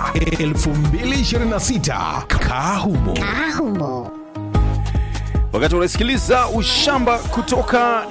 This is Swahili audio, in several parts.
2026 Kahumo. Ahumo. wakati unasikiliza ushamba kutoka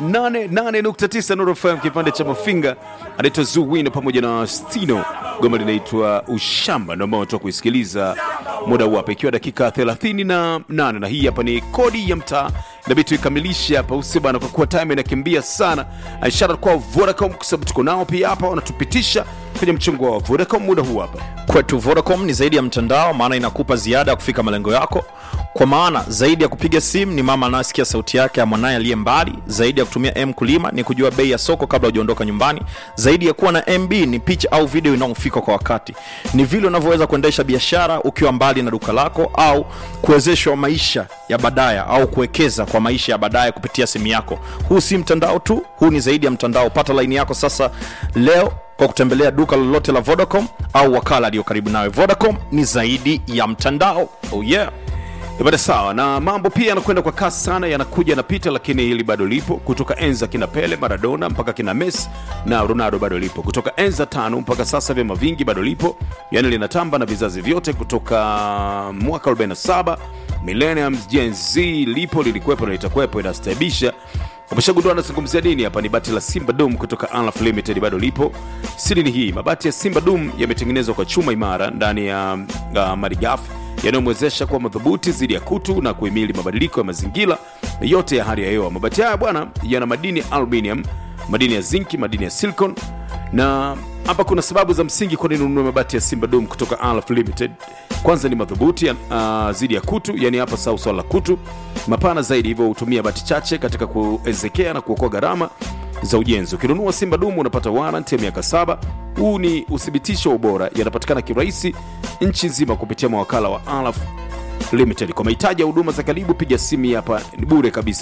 88.9 Nuru FM kipande cha Mafinga, anaitwa Zuwino pamoja na Stino. Goma linaitwa Ushamba, ndio ambao unatoka kuisikiliza muda huu hapa, ikiwa dakika 38 na hii hapa ni kodi ya mtaa. Inabidi tuikamilishe hapa usi bana, kwa kuwa time inakimbia sana. Ishara kwa Vodacom, kwa sababu tuko nao pia hapa, wanatupitisha kwenye mchongo wa Vodacom muda huu hapa. kwetu vodacom ni zaidi ya mtandao maana inakupa ziada ya kufika malengo yako kwa maana zaidi ya kupiga simu ni mama anayesikia sauti yake ya mwanaye aliye mbali zaidi ya kutumia m kulima ni kujua bei ya soko kabla hujaondoka nyumbani zaidi ya kuwa na mb ni picha au video inayofika kwa wakati ni vile unavyoweza kuendesha biashara ukiwa mbali na duka lako au kuwezeshwa maisha ya baadaye au kuwekeza kwa maisha ya baadaye kupitia simu yako huu si mtandao tu huu ni zaidi ya mtandao pata laini yako sasa leo kwa kutembelea duka lolote la vodacom au wakala aliyo karibu nawe vodacom ni zaidi ya mtandao oh yeah Ibada sawa na mambo pia yanakwenda kwa kasi sana, yanakuja yanapita, lakini hili bado lipo. Kutoka enza kina Pele, Maradona mpaka kina Messi na Ronaldo bado lipo. Kutoka enza tano mpaka sasa vyama vingi bado lipo, yani linatamba na vizazi vyote kutoka mwaka 47 millenniums, Gen Z lipo, lilikuwepo na litakuwepo, inastaibisha umeshagundua anazungumzia nini hapa ni bati la simba dum kutoka Alaf limited bado lipo siri ni hii mabati ya simba dum yametengenezwa kwa chuma imara ndani ya uh, malighafi yanayomwezesha kuwa madhubuti dhidi ya kutu na kuhimili mabadiliko ya mazingira yote ya hali ya hewa mabati haya bwana yana madini aluminium madini ya zinki madini ya silicon na hapa kuna sababu za msingi kwa nini ununue mabati ya simba dom kutoka Alaf limited kwanza ni madhubuti uh, zidi ya kutu yani hapa sau swala la kutu mapana zaidi hivyo hutumia bati chache katika kuezekea na kuokoa gharama za ujenzi ukinunua simba dumu unapata warranty ya miaka saba huu ni uthibitisho wa ubora yanapatikana kirahisi nchi nzima kupitia mawakala wa Alaf limited kwa mahitaji ya huduma za karibu piga simu hapa ni bure kabisa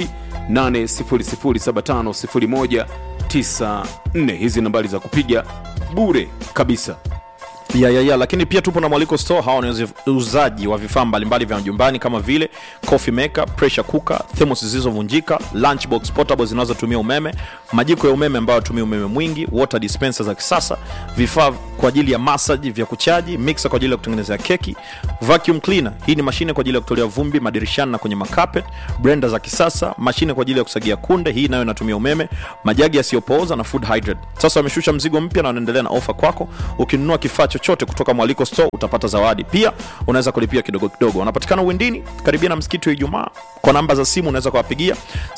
0800750194 hizi nambari za kupiga bure kabisa ya, ya, ya, lakini pia tupo na mwaliko store hawa ni uzaji wa vifaa mbalimbali vya nyumbani kama vile coffee maker pressure cooker thermos zilizovunjika lunchbox portable zinazotumia umeme majiko ya umeme ambayo yatumia umeme mwingi water dispenser za kisasa vifaa kwa ajili ya massage vya kuchaji mixer kwa ajili ya kutengenezea keki vacuum cleaner hii ni mashine kwa ajili ya kutolea vumbi madirishani na kwenye makapet blender za kisasa mashine kwa ajili ya kusagia kunde hii nayo inatumia umeme majagi yasiyopooza na food hydrate sasa wameshusha mzigo mpya na wanaendelea na ofa kwako ukinunua kifaa chochote kutoka mwaliko store utapata zawadi pia unaweza kulipia kidogo kidogo wanapatikana uwindini karibia na msikiti wa ijumaa kwa namba za simu unaweza kuwapigia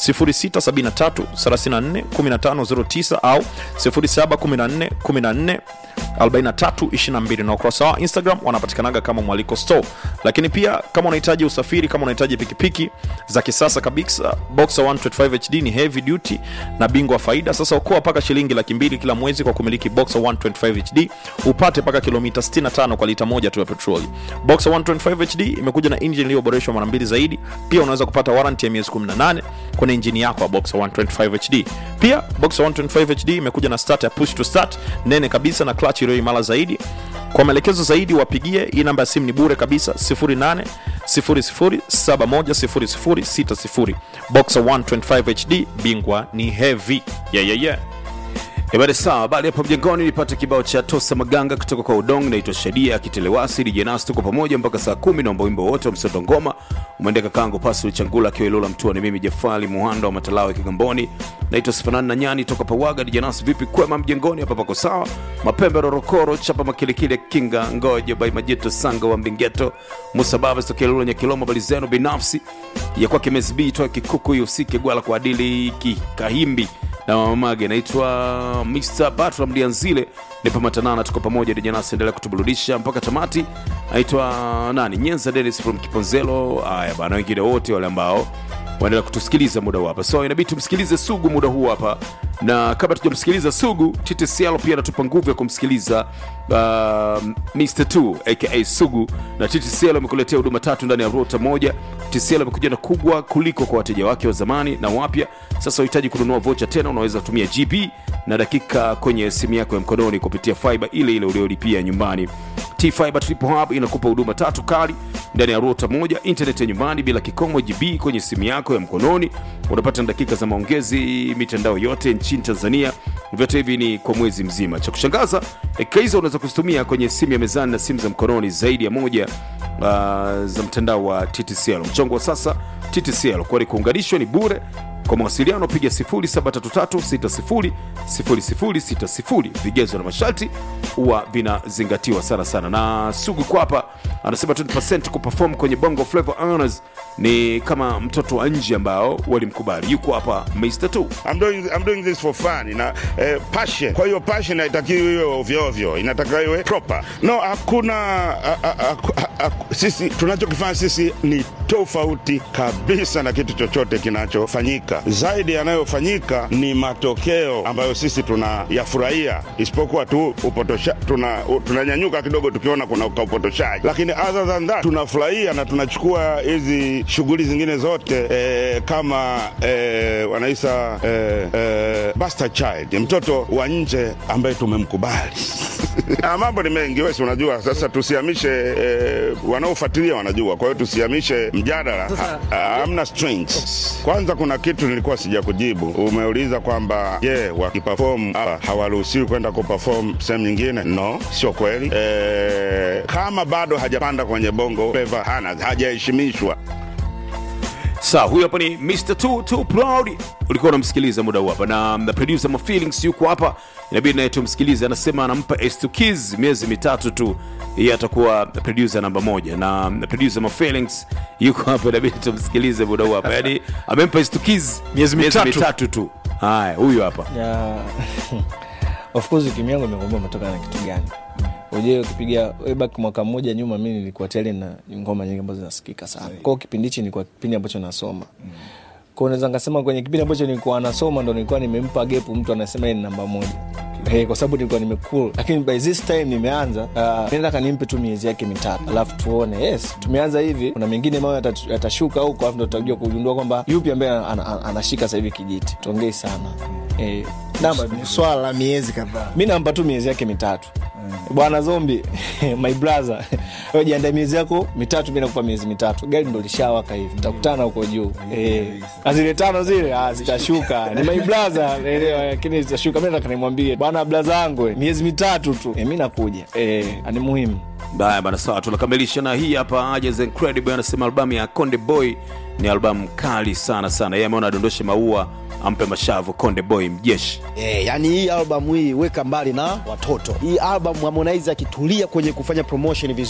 0673341509 au 071414 4322 na ukurasa wa instagram wanapatikanaga kama mwaliko store lakini pia kama unahitaji usafiri kama unahitaji pikipiki za kisasa kabisa boxer 125 hd ni heavy duty na bingwa faida sasa okoa mpaka shilingi laki mbili kila mwezi kwa kumiliki boxer 125 hd upate mpaka kilomita 65 kwa lita moja tu ya petroli boxer 125 hd imekuja na injini iliyoboreshwa mara mbili zaidi pia unaweza kupata warranty ya miezi 18 kwenye injini yako ya boxer 125 hd pia boxer 125 hd imekuja na start ya push to start nene kabisa na clutch iliyo imara zaidi kwa maelekezo zaidi wapigie hii namba ya simu ni bure kabisa 08 00710060 boxer 125 hd bingwa ni heavy yeah, yeah, yeah. Ebare sawa, baada ya hapo mjengoni nipate kibao cha Tosa Maganga kutoka kwa Udong, naitwa Shadia Kitelewasi DJ Nas, tuko pamoja mpaka saa kumi. Naomba wimbo wote wa Msondo Ngoma umeendeka kangu Pascal Changula akiwa Ilola Mtua, ni mimi Jafali Muhando wa Matalawe Kigamboni, naitwa Sifanani na Nyani toka Pawaga. DJ Nas, vipi kwema mjengoni? Hapa pako sawa, mapembe rorokoro chapa makilikile kinga ngoja bai majeto sanga wa mbingeto Musa Baba tokea Ilola Nyakiloma, bali zenu binafsi ya kwake Mesbi toa kikuku hiyo usike gwala kwa adili kikahimbi na mamamage naitwa Mr. Batra Mlianzile nipo matanana tuko pamoja dijanasi endelea kutuburudisha mpaka tamati naitwa nani Nyenza Dennis from Kiponzelo haya bana wengine wote wale ambao waendelea kutusikiliza muda huu hapa so inabidi tumsikilize Sugu muda huu hapa na kabla tujamsikiliza Sugu TTCL pia anatupa nguvu ya kumsikiliza uh, Mr. 2 aka Sugu na TTCL amekuletea huduma tatu ndani ya rota moja TTCL amekuja na kubwa kuliko kwa wateja wake wa zamani na wapya sasa unahitaji kununua vocha tena unaweza kutumia GB na dakika kwenye simu yako ya mkononi kupitia fiber ile ile uliolipia nyumbani T-Fiber Triple Hub inakupa huduma tatu kali ndani ya rota moja, internet ya nyumbani bila kikomo, GB kwenye simu yako ya mkononi, unapata na dakika za maongezi mitandao yote nchini Tanzania vyote hivi ni kwa mwezi mzima cha kushangaza dakika hizo unaweza kuzitumia kwenye simu ya mezani na simu za mkononi zaidi ya moja uh, za mtandao wa ttcl mchongo wa sasa ttcl kwani kuunganishwa ni bure kwa mawasiliano piga 0733600060 vigezo na masharti huwa vinazingatiwa sana sana na sugu kwa hapa anasema 20 kuperform kwenye bongo flavor honors ni kama mtoto wa nje ambao walimkubali yuko hapa mr 2 I'm doing, I'm doing this for fun na eh, passion. Kwa hiyo passion haitakiwi iwe ovyo ovyo, inatakiwa iwe proper. No, hakuna a, a, a, a, a, sisi tunachokifanya sisi ni tofauti kabisa na kitu chochote kinachofanyika. Zaidi yanayofanyika ni matokeo ambayo sisi tunayafurahia, isipokuwa tu upotosha, tuna, tunanyanyuka kidogo tukiona kuna upotoshaji, lakini other than that tunafurahia na tunachukua hizi shughuli zingine zote eh, kama eh, wanaisa eh, eh, bastard child, ni mtoto wa nje ambaye tumemkubali. Ah, mambo ni mengi wesi, unajua sasa, tusihamishe eh, wanaofuatilia wanajua, kwa hiyo tusihamishe mjadala. Ha- ha- Hamna strings. Kwanza kuna kitu nilikuwa sija kujibu, umeuliza kwamba je, wakiperform hapa hawaruhusiwi kwenda kuperform sehemu nyingine? No, sio kweli. Eh, kama bado hajapanda kwenye bongo flava, hana hajaheshimishwa sawa huyu hapa ni mr Too, Too proud ulikuwa unamsikiliza muda huu hapa na na producer ma feelings yuko hapa inabidi naye tumsikilize anasema anampa S2 Kids miezi mitatu tu yeye atakuwa producer namba moja na na producer ma feelings yuko hapa inabidi tumsikilize muda huu hapa yani amempa S2 Kids Miezi mitatu. mitatu tu haya huyu hapa ya of course timu yangu imekwambia umetoka na kitu gani ujue ukipiga way back mwaka mmoja nyuma mi nilikuwa tele na ngoma nyingi ambazo zinasikika sana kwao kipindi hichi nilikuwa kipindi ambacho nasoma kwao naweza nikasema kwenye kipindi ambacho nilikuwa nasoma ndo nilikuwa nimempa gepu mtu anasema yeye ni namba moja Hey, kwa sababu nilikuwa nimekul lakini by this time nimeanza uh, nataka nimpe tu miezi yake mitatu alafu tuone yes tumeanza hivi kuna mengine mayo yata- yatashuka huko alafu ndo tutajua kugundua kwamba yupi ambaye ana- ana- anashika sasa hivi kijiti tuongei sana eh, namba ni swala la miezi kadhaa mi nampa tu miezi yake mitatu bwana zombi my brother wewe jiandae miezi yako mitatu mi nakupa miezi mitatu gari ndo lishawaka hivi takutana huko juu eh, na zile tano zile ah, zitashuka ni my brother elewa, lakini zitashuka mi nataka nimwambie bwana blaza yangu eh, miezi mitatu tu eh, mi nakuja eh, ni muhimu Haya bana, sawa, tunakamilisha na hii hapa. Ajes Incredible anasema albamu ya Konde Boy ni albamu kali sana sana. Yeye ameona adondoshe maua ampe mashavu Konde Boy mjeshi. Eh, yani hii albamu hii weka mbali na watoto hii albamu harmonize akitulia kwenye kufanya promotion vizuri